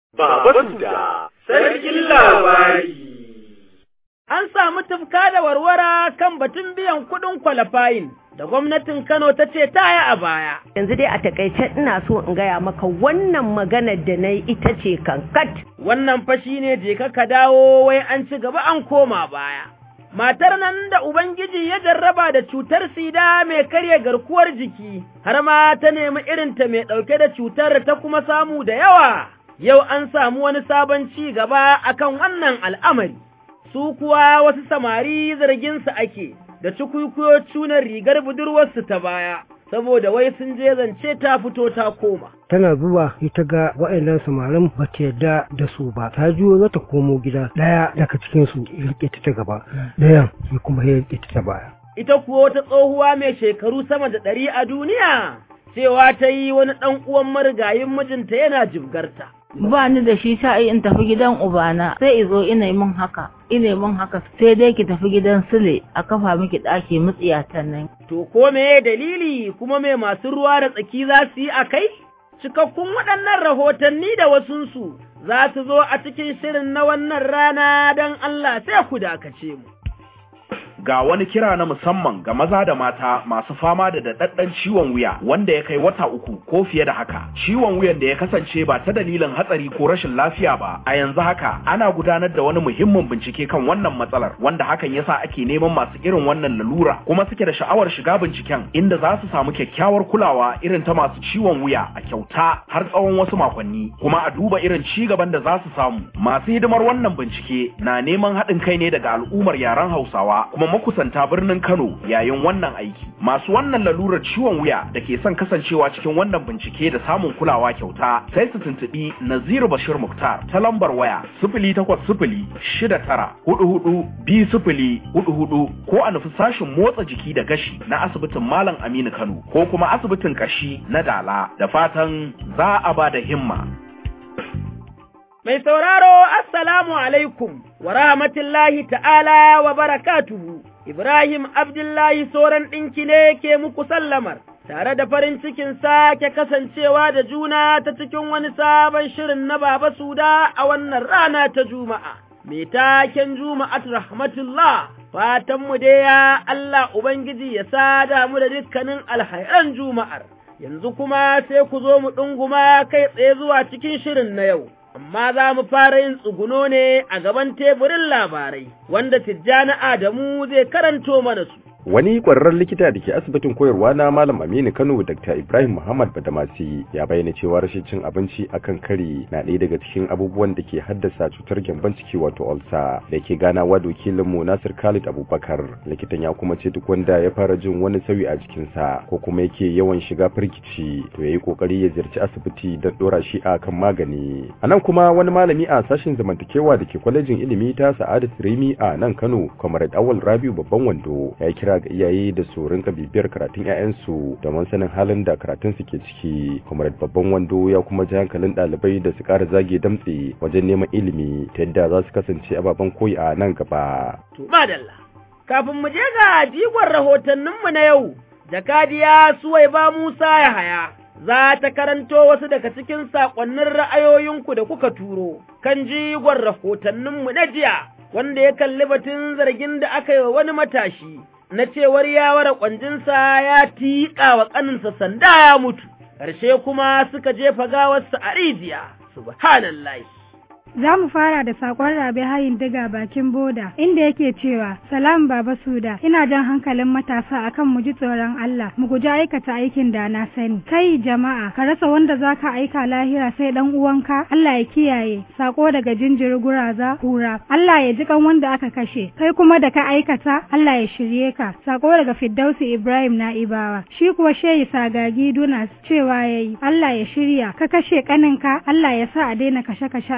Baba Suda, sarkin labari. An samu tufka da warwara kan batun biyan kuɗin kwalafayin da gwamnatin Kano ta ce ta yi a baya. Yanzu dai a takaice ina so in gaya maka wannan maganar da na yi ita ce kankat. Wannan fashi ne je ka dawo wai an ci gaba an koma baya. Matar nan da Ubangiji ya jarraba da cutar sida mai karya garkuwar jiki, har ma ta nemi irinta mai ɗauke da cutar ta kuma samu da yawa. Yau an samu wani sabon ci gaba akan wannan al'amari. su kuwa wasu samari zarginsu ake da cikuikuyo cunar rigar budurwarsu ta baya, saboda wai sun je zance ta fito ta koma. Tana zuwa ita ga wa'annan samarin ba ta yarda da su ba, ta juyo za ta komo gida ɗaya daga cikinsu ya riƙe ta ta gaba, ɗayan ya kuma ya riƙe ta ta baya. Ita kuwa wata tsohuwa mai shekaru sama da ɗari a duniya, cewa ta yi wani ɗan uwan marigayin mijinta yana jibgarta. ba ni da shi ta in tafi gidan ubana sai izo ina min haka ina min haka sai dai ki tafi gidan sule a kafa miki ɗaki mutsiyatan nan to ko me dalili kuma me masu ruwa da tsaki za su yi a kai cikakkun waɗannan rahotanni da wasunsu za su zo a cikin shirin na wannan rana don Allah sai ku dakace mu ga wani kira na musamman ga maza da mata masu fama da daɗaɗɗen ciwon wuya wanda ya kai wata uku ko fiye da haka ciwon wuyan da ya kasance ba ta dalilin hatsari ko rashin lafiya ba a yanzu haka ana gudanar da wani muhimmin bincike kan wannan matsalar wanda hakan yasa ake neman masu irin wannan lalura kuma suke da sha'awar shiga binciken inda za su samu kyakkyawar kulawa irin ta masu ciwon wuya a kyauta har tsawon wasu makonni kuma a duba irin ci gaban da za su samu masu hidimar wannan bincike na neman haɗin kai ne daga al'ummar yaren Hausawa kuma makusanta birnin Kano yayin wannan aiki. Masu wannan lalurar ciwon wuya da ke son kasancewa cikin wannan bincike da samun kulawa kyauta sai su tuntuɓi Naziru Bashir Muktar ta lambar waya sifili takwas sifili shida tara hudu hudu biyu sifili hudu hudu ko a nufi sashin motsa jiki da gashi na asibitin Malam Aminu Kano ko kuma asibitin kashi na Dala da fatan za a ba da himma. Mai sauraro, Assalamu alaikum wa rahmatullahi ta'ala wa barakatuhu, Ibrahim Abdullahi Soran ɗinki ne ke muku sallamar, tare da farin cikin sake kasancewa da juna ta cikin wani sabon shirin na Baba Suda a wannan rana ta Juma'a. Mai taken Juma'at rahmatullah, fatanmu dai ya Allah Ubangiji ya sada mu da dukkanin alhairan Juma'ar. Yanzu kuma sai ku zo mu ɗunguma kai tsaye zuwa cikin shirin na yau. amma za mu fara yin tsuguno ne a gaban teburin labarai, wanda Tijjani Adamu zai karanto mana su. Wani ƙwararren likita da ke asibitin koyarwa na Malam Aminu Kano Dr. Ibrahim Muhammad Badamasi ya bayyana cewa rashin cin abinci akan kari na ɗaya daga cikin abubuwan da ke haddasa cutar gyamban ciki wato ulcer da ke ganawa da wakilinmu Nasir Khalid Abubakar. Likitan ya kuma ce duk wanda ya fara jin wani sauyi a jikinsa ko kuma yake yawan shiga firgici to ya yi ƙoƙari ya ziyarci asibiti don ɗora shi a kan magani. A nan kuma wani malami a sashen zamantakewa da ke kwalejin ilimi ta Sa'adat Rimi a nan Kano, Comrade Awal Rabiu Babban Wando ya kira ga iyaye da su rinka bibiyar karatun 'ya'yansu domin sanin halin da karatun su ke ciki comrade babban wando ya kuma ji hankalin ɗalibai da su ƙara zage damtse wajen neman ilimi ta yadda za su kasance ababen koyi a nan gaba. To madalla kafin mu je ga jigon rahotanninmu na yau jakadiya Suwaiba Musa Yahaya za ta karanto wasu daga cikin saƙonnin ra'ayoyinku da kuka turo kan jigon rahotanninmu na jiya wanda ya kalli batun zargin da aka yi wa wani matashi na cewar ya ware ƙwanjinsa ya tiƙa wa ƙaninsa sanda ya mutu, ƙarshe kuma suka jefa gawarsa a rijiya, subhanallahi. Za mu fara da sakon rabe hayin diga bakin boda inda yake cewa salam baba suda ina jan hankalin matasa akan mu ji tsoron Allah mu guji aikata aikin da na sani kai jama'a ka rasa wanda zaka aika lahira sai dan uwanka Allah ya kiyaye sako daga jinjiri guraza kura Allah ya ji kan wanda aka kashe kai kuma da ka aikata Allah ya shirye ka sako daga Firdausi Ibrahim Na'ibawa shi kuwa shehi sagagi Dunas cewa yayi Allah ya shirya ka kashe kaninka Allah ya sa a daina kashe-kashe a duniya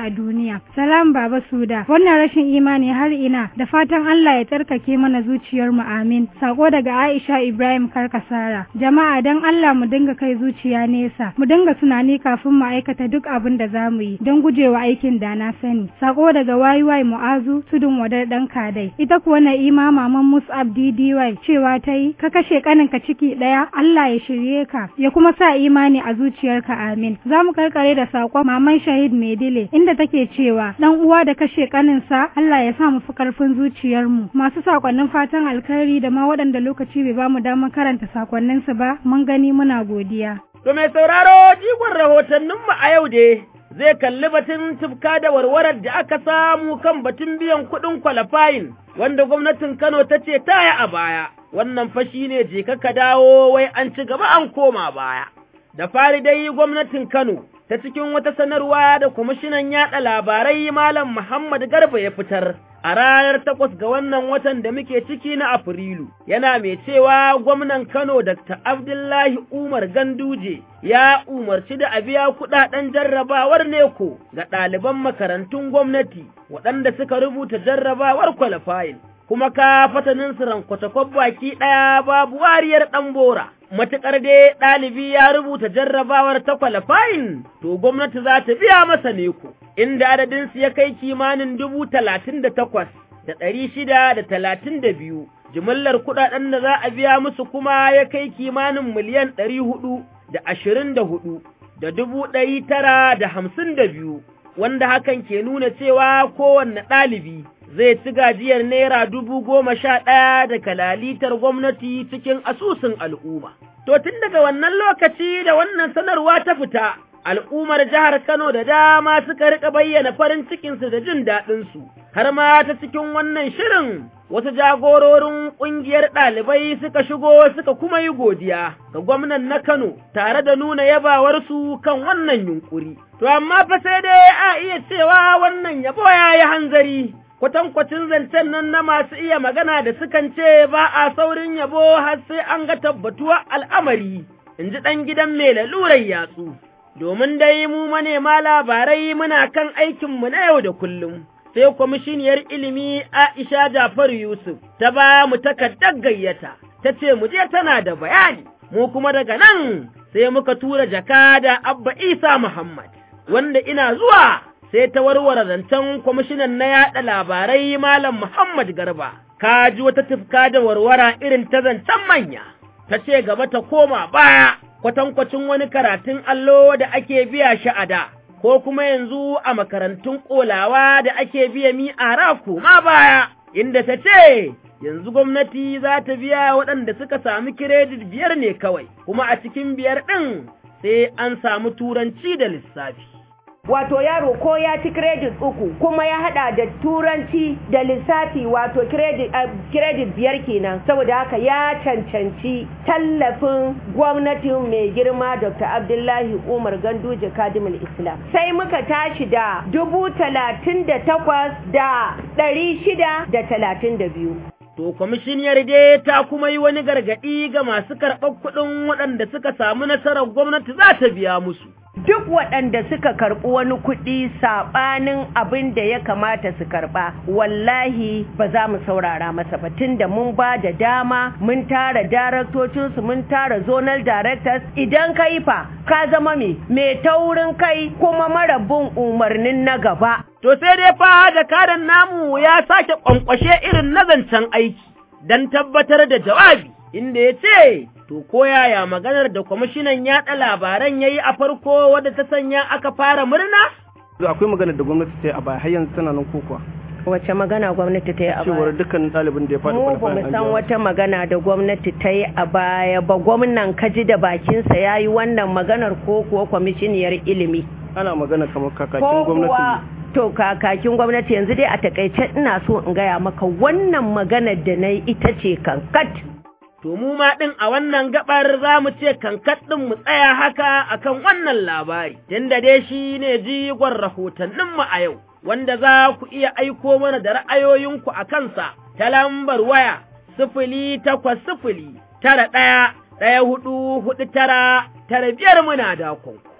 hanya salam baba suda wannan rashin imani har ina da fatan Allah ya tsarkake mana zuciyar mu amin sako daga Aisha Ibrahim Karkasara jama'a dan Allah mu dinga kai zuciya nesa mu dinga tunani kafin mu aikata duk abin da za mu yi don gujewa aikin da na sani sako daga YY Mu'azu tudun wadar dan kadai ita kuwa na ima maman Mus'ab DDY cewa ta yi ka kashe kaninka ciki daya Allah ya shirye ka ya kuma sa imani a zuciyarka amin za mu karkare da sakon maman Shahid Medile inda take cewa dan uwa da kashe kaninsa Allah ya sa mu fi karfin zuciyarmu masu sakonnin fatan alkhairi da ma waɗanda lokaci bai bamu damar karanta sakonninsu ba mun gani muna godiya To mai sauraro jigon rahotanninmu a yau dai zai kalli batun tufka da warwarar da aka samu kan batun biyan kuɗin kwalafayin wanda gwamnatin Kano ta ce taya a baya. Wannan fashi ne je ka dawo wai an ci gaba an koma baya. Da fari dai gwamnatin Kano ta cikin wata sanarwa da kwamishinan yaɗa labarai Malam Muhammad Garba ya fitar. a ranar takwas ga wannan watan da muke ciki na Afrilu, yana mai cewa gwamnan Kano Dr. Abdullahi Umar Ganduje ya umarci da a biya kuɗaɗen jarrabawar neko ga ɗaliban makarantun gwamnati waɗanda suka rubuta jarrabawar kwalifayin. Kuma ka fatanin su rankwatakon baki ɗaya babu wariyar ɗan bora. Matuƙar dai ɗalibi ya rubuta jarrabawar ta kwalifayin, to gwamnati za ta biya masa neko. inda adadinsu ya kai kimanin dubu talatin da takwas da ɗari shida da talatin da biyu, jimillar kuɗaɗen da za a biya musu kuma ya kai kimanin miliyan ɗari hudu da ashirin da hudu da dubu ɗari tara da hamsin da biyu, wanda hakan ke nuna cewa kowanne ɗalibi zai ci gajiyar naira dubu goma sha ɗaya da kalalitar gwamnati cikin asusun al'umma. To tun daga wannan lokaci da wannan sanarwa ta fita, al'ummar jihar Kano da dama suka rika bayyana farin cikinsu da jin daɗinsu, har ma ta cikin wannan shirin wasu jagororin ƙungiyar ɗalibai suka shigo suka kuma yi godiya ga gwamnan na Kano tare da nuna yabawarsu kan wannan yunƙuri. To amma fa sai dai a iya cewa wannan yabo ya yi hanzari. Kwatankwacin zancen nan na masu iya magana da sukan ce ba a saurin yabo har sai an ga tabbatuwa al'amari, in ji ɗan gidan mai lalurar yatsu. domin dai mu manema labarai muna kan aikinmu na yau da kullum. Sai kwamishiniyar ilimi Aisha Jafaru Yusuf ta ba mu takardar gayyata, ta ce mu je tana da bayani, mu kuma daga nan sai muka tura jaka da Abba Isa Muhammad, wanda ina zuwa sai ta warware zancen kwamishinan na yaɗa labarai Malam Muhammad Garba, ka ji wata tufka da warwara irin ta zancen manya, ta ce gaba ta koma baya. kwatankwacin wani karatun allo da ake biya shi a da, ko kuma yanzu a makarantun ƙolawa da ake biya mi a raku ma baya, inda ta ce, yanzu gwamnati za ta biya waɗanda suka sami kiredit biyar ne kawai, kuma a cikin biyar ɗin sai an samu turanci da lissafi. wato yaro ko ya ci credit uku kuma ya hada da turanci da lissafi wato credit, uh, credit biyar kenan saboda haka ya cancanci tallafin gwamnatin mai girma dr abdullahi umar ganduje kadimul islam sai muka tashi da dubu talatin da takwas da ɗari shida da talatin da biyu To, kwamishiniyar dai ta kuma yi wani gargaɗi ga masu karɓar kuɗin waɗanda suka samu nasarar gwamnati za ta biya musu. duk waɗanda suka karɓi wani kuɗi saɓanin abin da ya kamata su karɓa wallahi ba za mu saurara masa ba tunda mun ba da dama mun tara daraktocinsu mun tara zonal directors idan ka yi fa ka zama me mai taurin kai kuma mara bin umarnin na gaba To sai dai fa jakadan namu ya sake ƙwanƙwashe irin na zancen aiki don tabbatar da jawabi inda ya ce To ko yaya maganar da kwamishinan yaɗa labaran ya yi a farko wadda ta sanya aka fara murna? Akwai maganar da gwamnati ta yi a baya har yanzu tana nan kokuwa. Wace magana gwamnati ta yi a baya? Cewar dukkan ɗalibin da ya faɗi Mu ba mu san wata magana da gwamnati ta yi a baya ba gwamnan kaji da bakinsa ya yi wannan maganar ko kuwa kwamishiniyar ilimi. Ana magana kamar kakakin gwamnati. To kakakin gwamnati yanzu dai a takaice ina so in gaya maka wannan maganar da na yi ita ce kankat. To mu ma ɗin a wannan gabar za mu ce kankat ɗin mu tsaya haka akan wannan labari, tunda dai shi ne jigon rahotanninmu a yau, wanda za ku iya aiko mana da ra'ayoyinku a kansa ta lambar waya sifili takwas sifili tara ɗaya ɗaya hudu hudu tara tara biyar muna dakon.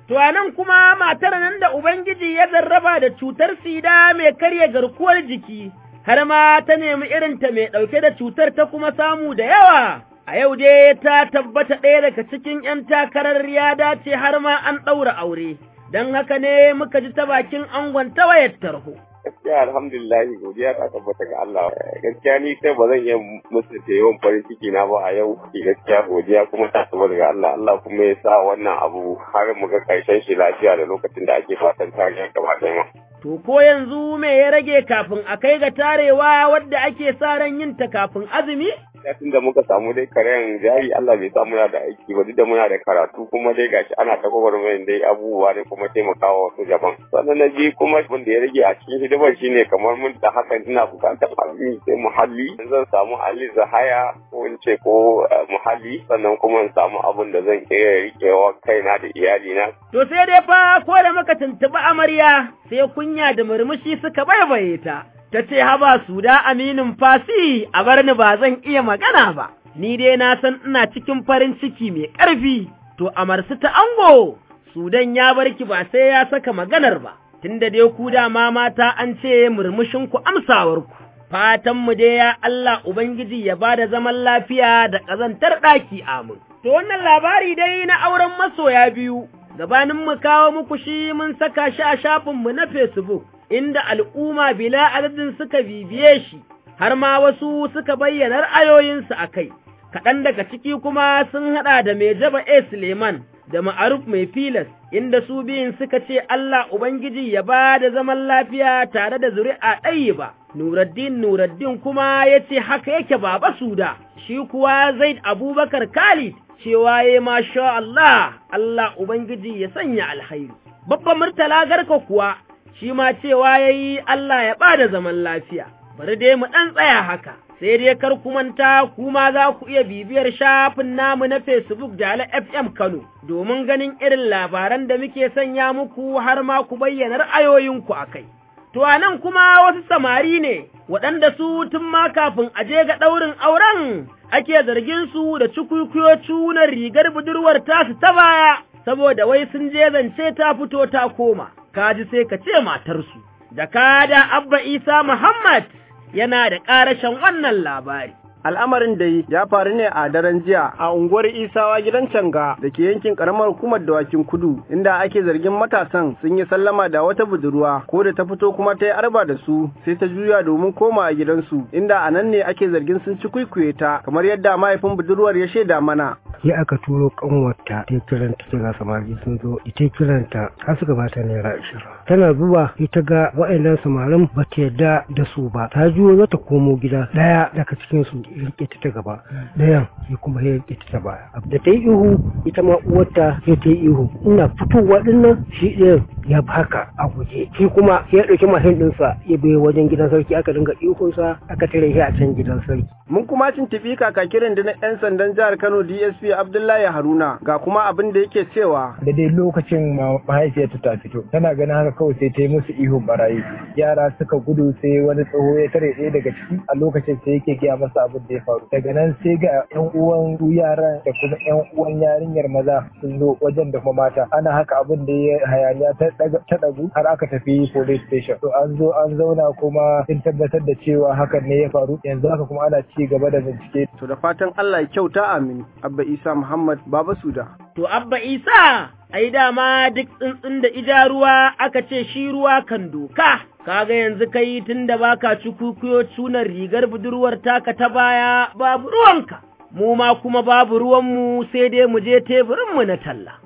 To a nan kuma matar nan da Ubangiji ya zarraba da cutar sida mai karya garkuwar jiki, har ma ta nemi irinta mai ɗauke da cutar ta kuma samu da yawa. A yau dai ta tabbata ɗaya daga cikin ‘yan takarar ya dace har ma an ɗaura aure, don haka ne muka ji ta bakin angon ta wayar tarho. gaskiya alhamdulillahi godiya ta tabbata ga Allah gaskiya ni kai ba zan iya mutunta yawan farin ciki na ba a yau gaskiya godiya kuma ta tabbata ga Allah Allah kuma ya sa wannan abu har mu ga karshen shi lafiya da lokacin da ake fatan tarihi gaba ɗaya To ko yanzu me ya rage kafin a kai ga tarewa wadda ake sa ran yin ta kafin azumi? Tun da muka samu dai karen jari Allah bai sa muna da aiki ba duk da muna da karatu kuma dai gashi ana ta gwagwarmayin dai abubuwa ne kuma taimakawa wasu jaban. Sannan na ji kuma abin da ya rage a cikin hidimar shine kamar mun da hakan ina bukatar abin sai muhalli zan samu Ali Zahaya ko in ce ko muhalli sannan kuma in samu abin da zan iya riƙewa kaina da iyalina. To sai dai fa ko da muka tuntuɓi amarya sai kunya da murmushi suka baibaye ta. ta ce haba su da aminin fasi a bar ni ba zan iya magana ba, ni dai na san ina cikin farin ciki mai ƙarfi, to amarsu ta ango, Sudan ya bar ki ba sai ya saka maganar ba, tunda dai ku dama mata an ce murmushinku amsawarku. Fatanmu dai ya Allah Ubangiji ya ba da zaman lafiya da ƙazantar ɗaki amin. To wannan labari dai na auren masoya biyu, gabanin mu kawo muku shi mun saka shi a shafinmu na Facebook. inda al'umma bila adadin suka bibiye shi, har ma wasu suka bayyana ra'ayoyinsu a kai, kaɗan daga ciki kuma sun haɗa da mai jaba A. Suleiman da ma'aruf mai filas, inda su biyun suka ce Allah Ubangiji ya ba da zaman lafiya tare da zuri'a ɗayi ba. Nuraddin Nuraddin kuma ya ce haka yake baba suda, shi kuwa Zaid Abubakar Khalid cewa ya masha Allah, Allah Ubangiji ya sanya alhairi. Babban Murtala Garka kuwa shi ma cewa ya yi Allah ya ba da zaman lafiya, bari dai mu ɗan tsaya haka, sai dai kar ku manta kuma za ku iya bibiyar shafin namu na Facebook Jala FM Kano domin ganin irin labaran da muke sanya muku har ma ku bayyana ra'ayoyinku a kai. To a nan kuma wasu samari ne waɗanda su tun ma kafin a je ga ɗaurin auren ake zargin su da cikuikuyo cunar rigar budurwar tasu ta baya, saboda wai sun je zance ta fito ta koma. kaji sai ka ce matarsu, da kada Abba Isa Muhammad yana da ƙarashen wannan labari. Al'amarin da ya faru ne a daren jiya a unguwar Isawa gidan Canga da ke yankin karamar hukumar dawakin kudu inda ake zargin matasan sun yi sallama da wata budurwa ko da ta fito kuma ta yi arba da su sai ta juya domin koma a gidansu inda a nan ne ake zargin sun ci kwaikwaye ta kamar yadda mahaifin budurwar ya shaida mana. ya aka turo kanwarta ta kiranta ta ga samari sun zo ita kiranta har suka bata naira ashirin tana zuwa ita ga wa'annan samarin ba ta yarda da su ba ta juyo za ta komo gida daya daga cikin su rike ta ta gaba dayan ya kuma ya rike ta ta baya da ta yi ihu ita ma uwarta ya ta yi ihu ina fitowa dinnan shi ɗayan ya baka a guje shi kuma ya ɗauki mashin ɗinsa ya bai wajen gidan sarki aka dinga ihunsa aka tare shi a can gidan sarki. mun kuma tuntuɓi kakakirin da na 'yan sandan jihar kano dsp Abdullahi Haruna ga kuma abin da yake cewa. Da dai lokacin mahaifiyarta ta fito, tana ganin haka kawai sai ta yi musu ihun barayi. Yara suka gudu sai wani tsoho ya tare ɗaya daga ciki a lokacin sai yake gaya masa abin da ya faru. Daga nan sai ga 'yan uwan yaran da kuma 'yan uwan yarinyar maza sun zo wajen da kuma mata. Ana haka abin da ya hayaniya ta ɗagu har aka tafi police station. To an zo an zauna kuma sun tabbatar da cewa hakan ne ya faru. Yanzu haka kuma ana ci gaba da bincike. To da fatan Allah ya kyauta amin. Abba Isa Muhammad Baba Suda. To Abba Isa, ai dama duk tsuntsun da ija ruwa aka ce shi ruwa kan doka. Kaga yanzu kai tun da baka ci kukuyo cunar rigar budurwar taka ta baya babu ruwanka. Mu ma kuma babu ruwanmu sai dai mu je teburinmu na talla.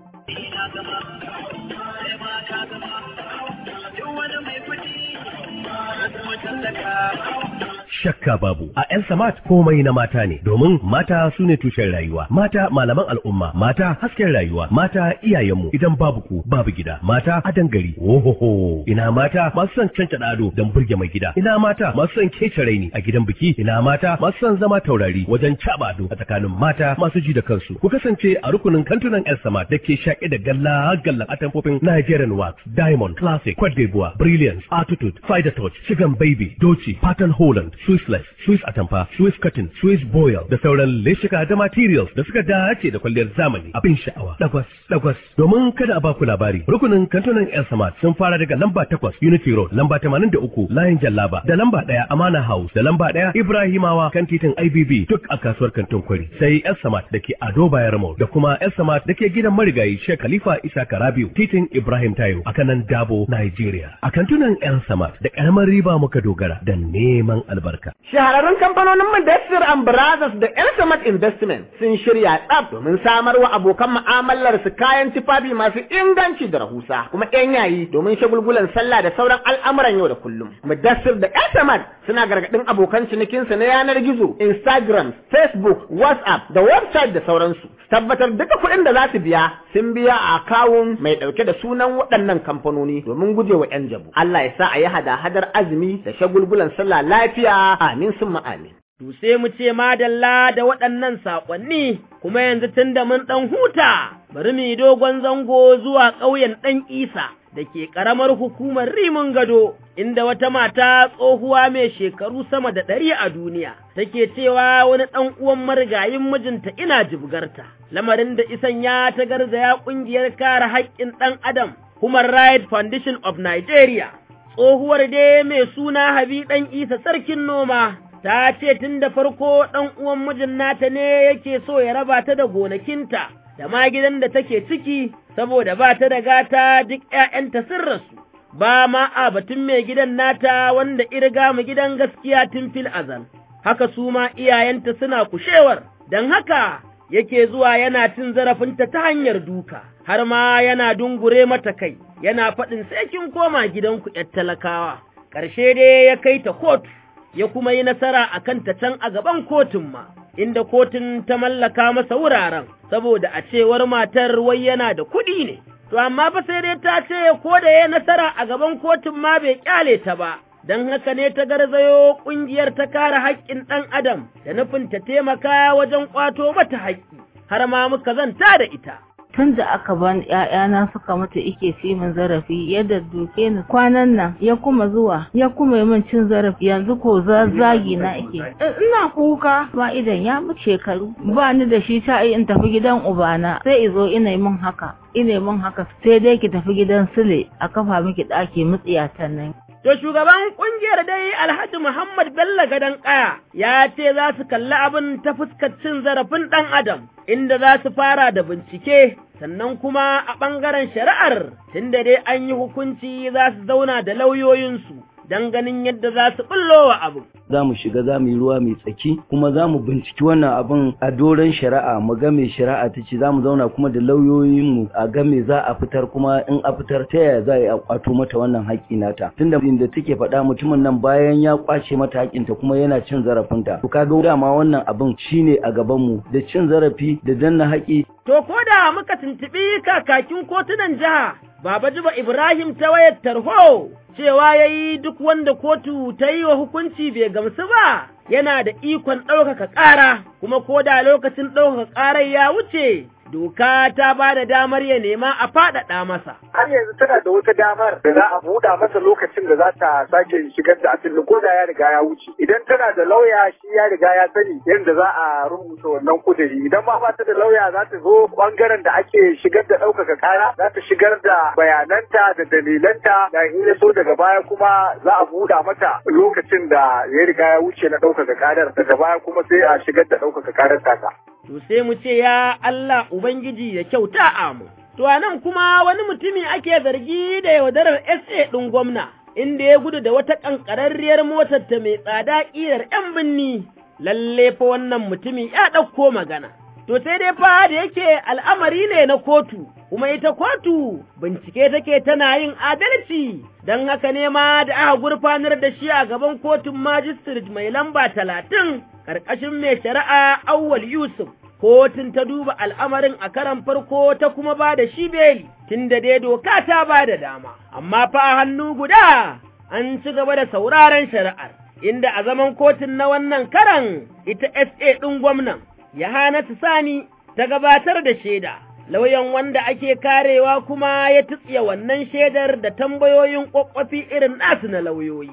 shakka babu a yan samat komai na mata ne domin mata su ne tushen rayuwa mata malaman al'umma mata hasken rayuwa mata iyayenmu idan babu ku babu gida mata adan gari ohoho ina mata masu son canca ado don burge mai gida ina mata masu son kece raini a gidan biki ina mata masu son zama taurari wajen caba ado a tsakanin mata masu ji da kansu ku kasance a rukunin kantunan yan samat da ke shaƙe da galla gallan atamfofin Nigerian wax diamond classic Cote d'Ivoire brilliance attitude fighter touch chicken baby doci pattern holland Swiss lace, Swiss atamfa, Swiss cotton, Swiss boil da sauran leshika da materials da suka dace da kwalliyar zamani. Abin sha'awa. Dagwas, dagwas. Domin kada a ba ku labari, rukunin kantunan El Samad sun fara daga lamba takwas Unity Road, lamba tamanin da uku Layin Jallaba, da lamba ɗaya Amana House, da lamba ɗaya Ibrahimawa kan titin IBB duk a kasuwar kantin kwari. Sai El Samad da ke Ado Bayar Mall da kuma El Samad da ke gidan marigayi Sheikh Khalifa Isa Karabiu, titin Ibrahim Tayo a kanan Dabo, Nigeria. A kantunan El Samad da ƙaramar riba muka dogara da neman albarka. Shahararrun kamfanonin Mudassir and Brothers da El Samad Investment sun shirya tsaf domin samar wa abokan mu'amalar su kayan tufafi masu inganci da rahusa kuma ƴan yayi domin shagulgulan sallah da sauran al'amuran yau da kullum. Mudassir da El Samad suna gargaɗin abokan cinikinsu na yanar gizo, Instagram, Facebook, WhatsApp da website da sauransu. Tabbatar duka kuɗin da za su biya sun biya a akawun mai ɗauke da sunan waɗannan kamfanoni domin gujewa 'yan jabu. Allah ya sa a yi hada-hadar azumi da shagulgulan sallah lafiya amin sun amin. To sai mu ce madalla da waɗannan saƙonni kuma yanzu tun da mun ɗan huta bari mu yi dogon zango zuwa ƙauyen ɗan Isa da ke ƙaramar hukumar Rimin Gado inda wata mata tsohuwa mai shekaru sama da ɗari a duniya take cewa wani ɗan uwan marigayin mijinta ina jibgarta lamarin da isan ya ta garzaya ƙungiyar kare haƙƙin ɗan adam Human Rights Foundation of Nigeria tsohuwar dai mai suna Habi ɗan Isa sarkin noma ta ce tun da farko ɗan uwan mijin nata ne yake so ya raba ta da gonakinta da ma gidan da take ciki saboda ba ta da gata duk ‘ya'yanta sun rasu, ba ma a batun mai gidan nata wanda irga mu gidan gaskiya tun fil azal, haka su ma iyayenta suna kushewar, don haka yake zuwa yana cin zarafinta ta hanyar duka, har ma yana dungure mata kai, yana faɗin sai kin koma gidanku ‘yar talakawa, ƙarshe dai ya kai ta kotu. ya kuma yi nasara a kanta can a gaban kotun ma, inda kotun ta mallaka masa wuraren, saboda a cewar matar wai yana da kuɗi ne. To, amma fa sai dai ta ce ko da ya nasara a gaban kotun ma bai ƙyale ta ba, don haka ne ta garzayo ƙungiyar ta kare haƙƙin ɗan Adam da nufin ta taimaka wajen ƙwato mata haƙƙi, har ma muka zanta da ita. tun da aka ban ƴaƴana suka mutu ike fi min zarafi yadda duke ni kwanan nan ya kuma zuwa ya kuma yi min cin zarafi yanzu ko zagi na ike ina kuka ba idan ya mutu shekaru ba ni da shi ta in tafi gidan ubana sai izo ina yi min haka ina min haka sai dai ki tafi gidan sule a kafa miki ɗaki mutsiyatan nan To shugaban ƙungiyar dai Alhaji Muhammad Bello Gadon Ƙaya ya ce za su kalli abin ta fuskar cin zarafin ɗan Adam, inda za su fara da bincike, sannan kuma a ɓangaren shari'ar, tunda dai an yi hukunci za su zauna da lauyoyinsu. Don ganin yadda za su ɓullo wa abu. za mu shiga za mu yi ruwa mai tsaki kuma za mu binciki wannan abin a doron shari'a mu ga mai shari'a ta ce za mu zauna kuma da lauyoyinmu a ga me za a fitar kuma in a fitar ta yaya za a yi a kwato mata wannan haƙƙi nata tunda inda take faɗa mutumin nan bayan ya kwace mata haƙƙinta kuma yana cin zarafinta to kaga dama wannan abin shine a gaban mu da cin zarafi da danna haƙƙi To ko da muka tuntuɓi kakakin kotunan jiha Baba Juba Ibrahim ta wayar tarho cewa ya yi duk wanda kotu ta yi wa hukunci bai gamsu ba yana da ikon ɗaukaka ƙara kuma ko da lokacin ɗaukaka ƙarar ya wuce doka ta ba da damar ya nema a faɗaɗa masa. Har yanzu tana da wata damar da za a buɗa masa lokacin da za ta sake shigar da asali ko da ya riga ya wuce. Idan tana da lauya shi ya riga ya sani yadda za a rubuta wannan kuduri. Idan ma ba ta da lauya za ta zo ɓangaren da ake shigar da ɗaukaka ƙara za ta shigar da bayananta da dalilanta da in ya so daga baya kuma za a buɗa mata lokacin da ya riga ya wuce na ɗaukaka ƙarar daga baya kuma sai a shigar da ɗaukaka ƙarar tasa. to sai mu ce ya Allah Ubangiji ya kyauta amu. To a nan kuma wani mutumi ake zargi da yaudarar SA ɗin gwamna, inda ya gudu da wata ƙanƙararriyar motar ta mai tsada ƙirar ‘yan binni, lalle fa wannan mutumi ya ɗauko magana. To sai dai fa da yake al'amari ne na kotu, kuma ita kotu bincike take tana yin adalci, don haka ne ma da aka gurfanar da shi a gaban kotun majistare mai lamba talatin ƙarƙashin mai shari'a Auwal Yusuf. Kotun ta duba al'amarin a karan farko ta kuma ba da shi beli, tun da dai doka ta ba da dama, amma fa a hannu guda an ci gaba da sauraron shari'ar, inda a zaman kotun na wannan karan ita SA ɗin gwamnan, Yahanatu Sani ta gabatar da shaida. Lauyan wanda ake karewa kuma ya tutsiya wannan shaidar da tambayoyin ƙwaƙwafi irin nasu na lauyoyi.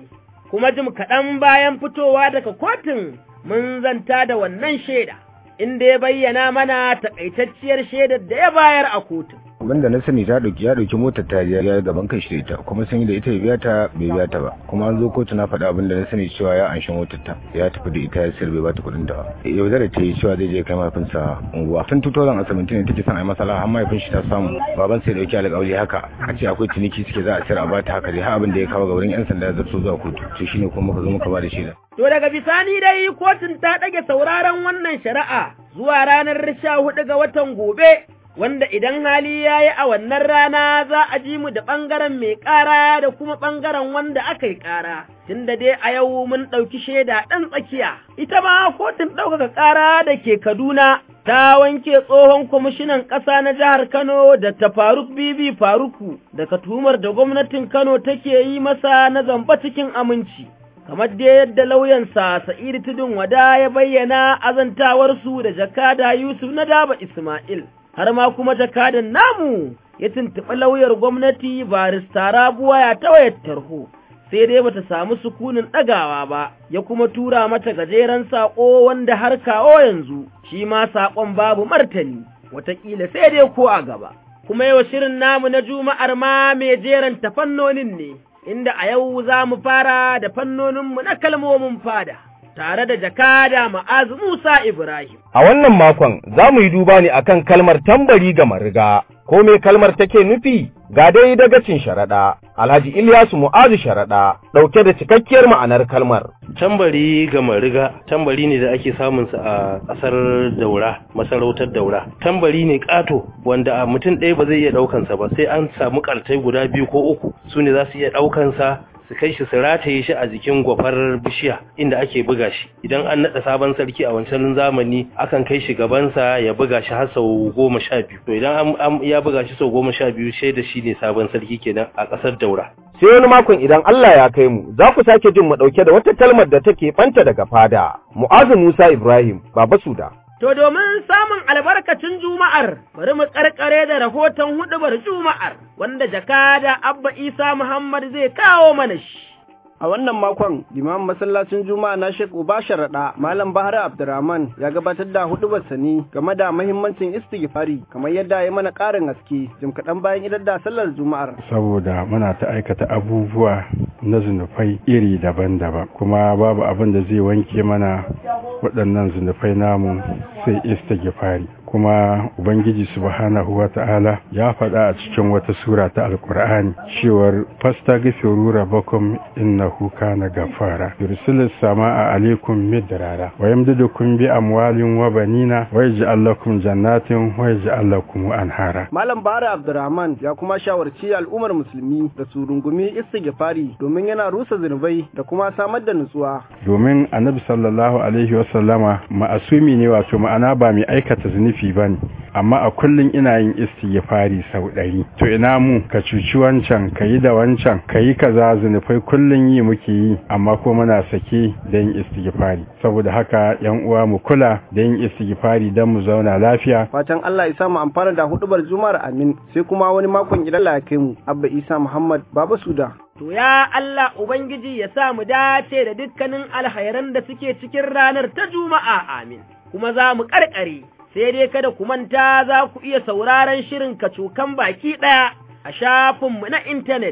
kuma jim kaɗan bayan fitowa daga kotun mun zanta da wannan shaida, inda ya bayyana mana takaitacciyar shaidar da ya bayar a kotun. abinda na sani ta dauki ya dauki motar ta ya gaban kai shi da ita kuma sun yi da ita ya biya ta bai biya ta ba kuma an zo kotu na faɗa abinda na sani cewa ya anshi motar ta ya tafi da ita ya sayar bai bata kuɗin ta ba yau da ta yi cewa zai je kai mahaifinsa unguwa tun 2017 ne take son a yi masala har mahaifin shi ta samu baban sai dauki alƙawari haka a ce akwai ciniki suke za a sayar a bata haka dai har abin da ya kawo ga wurin yan sanda ya zarto zuwa kotu to shine kuma muka zo muka ba da shaida To daga bisani dai kotun ta ɗage sauraron wannan shari'a zuwa ranar sha hudu ga watan gobe wanda idan hali ya yi a wannan rana za a ji mu da ɓangaren mai ƙara da kuma ɓangaren wanda aka yi ƙara, tunda dai a yau mun ɗauki shaida ɗan tsakiya. Ita ma kotun ɗaukaka ƙara da ke Kaduna ta wanke tsohon kwamishinan ƙasa na jihar Kano da ta Faruk Bibi Faruku daga tuhumar da gwamnatin Kano take yi masa na zamba cikin aminci. kamar dai yadda lauyansa Sa'idu Tudun Wada ya bayyana azantawarsu da jakada Yusuf na Daba Ismail. har ma kuma jakadan namu ya tuntuɓi lauyar gwamnati barista rabuwa ya ta wayar tarho sai dai bata samu sukunin ɗagawa ba ya kuma tura mata gajeren saƙo wanda har kawo yanzu shi ma saƙon babu martani wataƙila sai dai ko a gaba kuma yau shirin namu na juma'ar ma mai jeranta fannonin ne inda a yau za mu fara da fannoninmu na kalmomin fada tare da jakada ma'azu Musa Ibrahim. A wannan makon za mu yi duba ne akan kalmar tambari ga mariga, ko me kalmar take nufi? Ga dai dagacin sharaɗa, Alhaji Ilyasu Mu'azu sharaɗa, ɗauke da cikakkiyar ma'anar kalmar. Tambari ga mariga, tambari ne da ake samunsa a ƙasar daura, masarautar daura. Tambari ne ƙato wanda a mutum ɗaya ba zai iya ɗaukansa ba, sai an samu ƙartai guda biyu ko uku, su ne za su iya ɗaukansa su kai shi su rataye shi a jikin gwafar bishiya inda ake buga shi idan an naɗa sabon sarki a wancan zamani akan kai shi gabansa ya buga shi har sau goma sha biyu to idan an ya buga shi sau goma sha biyu shaida shi ne sabon sarki kenan a ƙasar daura sai wani makon idan Allah ya kai mu za ku sake jin mu ɗauke da wata kalmar da take ɓanta daga fada mu'azu Musa Ibrahim Baba Suda To domin samun albarkacin Juma'ar, bari mu karkare da rahoton hudubar Juma'ar, wanda jakada Abba Isa Muhammad zai kawo mana shi. A wannan makon, limamin masallacin Juma'a na Sheikh Uba Sharaɗa, Malam Bahar Abdurrahman ya gabatar da hudubar sani game da mahimmancin istighfari kamar yadda ya mana ƙarin haske jim kaɗan bayan idar da sallar Juma'ar. Saboda muna ta aikata abubuwa na zunufai iri daban-daban kuma babu abin da zai wanke mana waɗannan zunufai namu sai istighfari. kuma Ubangiji subhanahu wa ta'ala ya faɗa a cikin wata sura ta Alƙur'ani cewar fasta gafiru rabbakum innahu kana gafara yursilis sama'a alaikum midrara wa yamdidukum bi amwalin wa banina wa yaj'al lakum jannatin wa yaj'al lakum anhara Malam Bara Abdurrahman ya kuma shawarci al'ummar musulmi da su rungumi istighfari domin yana rusa zunubai da kuma samar da nutsuwa domin Annabi sallallahu alaihi wa sallama ma'asumi ne wato ma'ana ba mai aikata zunubi laifi ba ne amma a kullum ina yin istighfari sau ɗari to ina mu ka cuci wancan ka yi da wancan ka yi kaza zunufai kullum yi muke yi amma ko muna sake da yin istighfari saboda haka yan uwa mu kula da yin istighfari don mu zauna lafiya fatan Allah ya samu amfana da hudubar juma'ar amin sai kuma wani makon idan Allah ya kai mu abba Isa Muhammad Baba Suda To ya Allah Ubangiji ya sa mu dace da dukkanin alhairan da suke cikin ranar ta Juma'a amin kuma za mu karkare sai dai kada ku manta za ku iya sauraron shirin kacokan baki ɗaya a shafinmu na intanet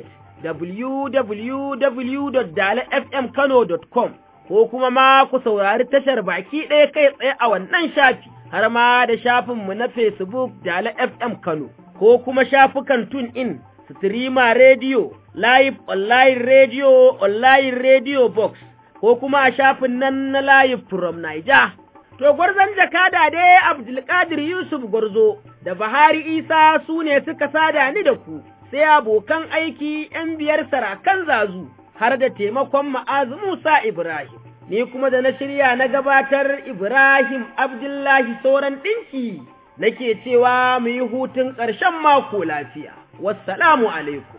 www.dalafmkano.com ko kuma ma ku saurari tashar baki ɗaya kai tsaye a wannan shafi har ma da shafinmu na Facebook Dala FM Kano ko kuma shafukan tune in Streamer Radio, Live Online Radio, Online Radio Box ko kuma a shafin nan na Live from Niger. To gwarzon jakada dai Abdulkadir Yusuf Gwarzo da Bahari Isa su ne suka sada ni da ku, sai abokan aiki ‘yan biyar sarakan zazu har da taimakon ma'azu Musa Ibrahim. Ni kuma da na shirya na gabatar Ibrahim Abdullahi sauran ɗinki nake cewa mu yi hutun ƙarshen mako lafiya. Wassalamu alaikum.